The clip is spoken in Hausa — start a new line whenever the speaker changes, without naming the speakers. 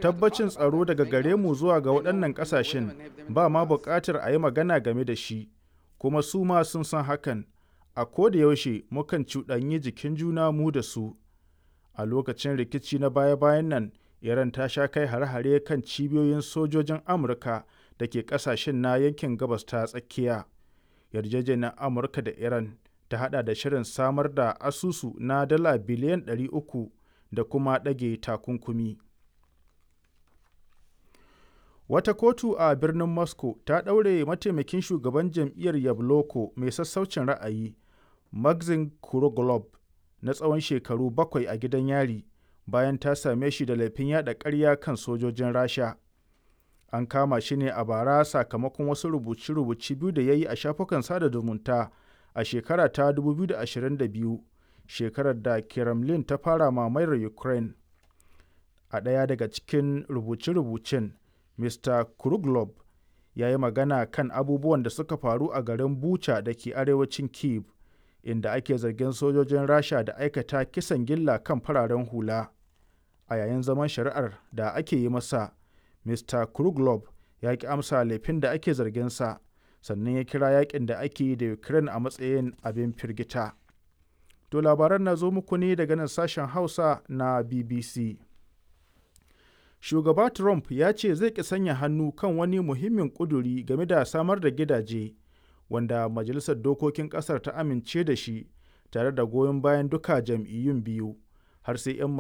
tabbacin tsaro daga gare mu zuwa ga waɗannan ƙasashen ba ma buƙatar a yi magana game da shi kuma su ma sun san hakan a koda yaushe mukan cuɗanyi jikin juna mu da su a lokacin rikici na baya-bayan nan iran ta sha kai hare-hare kan cibiyoyin sojojin amurka da ke ƙasashen na yankin gabas ta tsakiya yarjejeniyar amurka da iran ta hada da shirin samar da asusu na dala biliyan 300 da kuma ɗage takunkumi wata kotu a birnin moscow ta ɗaure mataimakin shugaban jam'iyyar yabloko mai sassaucin ra'ayi maxim kuroglob na tsawon shekaru bakwai a gidan yari bayan ta same shi da laifin yada ƙarya kan sojojin rasha an kama shi ne a bara sakamakon wasu rubuce-rubuce biyu da ya yi a shafukan sada zumunta a shekara ta 2022 shekarar da kremlin ta fara mamayar ukraine a ɗaya daga cikin rubuce-rubucen mr kruglob ya yi magana kan abubuwan da suka faru a garin bucha da ke arewacin kiev inda ake zargin sojojin rasha da aikata kisan gilla kan fararen hula a yayin zaman shari'ar da ake yi masa mr kruglob ya ki amsa laifin da ake zarginsa sannan ya kira yakin da ake yi da ukraine a matsayin abin firgita to labaran na zo muku ne daga nan sashen hausa na bbc shugaba trump ya ce zai ki sanya hannu kan wani muhimmin kuduri game da samar da gidaje wanda majalisar dokokin kasar ta amince da shi tare da goyon bayan duka jam'iyyun biyu har sai 'yan